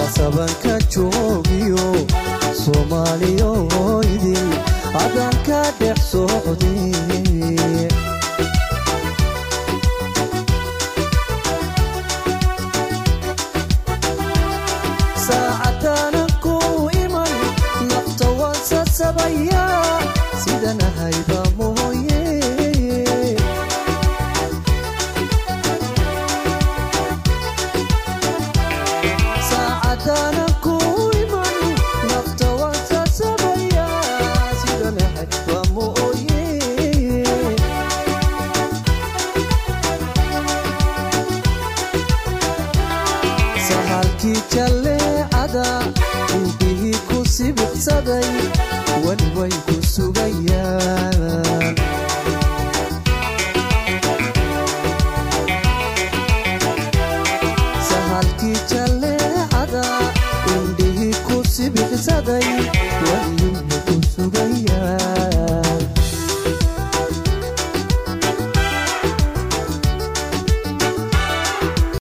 sabanka joogiyo soomaaliyo idil adaan ka dhex socday saacadaanan ku iman nafta waan sasabaya sidanahayba mooye saacadaanan ku iman nafta waan sasabaya sidanahayba mooye sahalkii jalleecada indhihii ku sibirsaday weli way ku sugayaan sahalkii jalleecada indhihii ku sibirsaday weli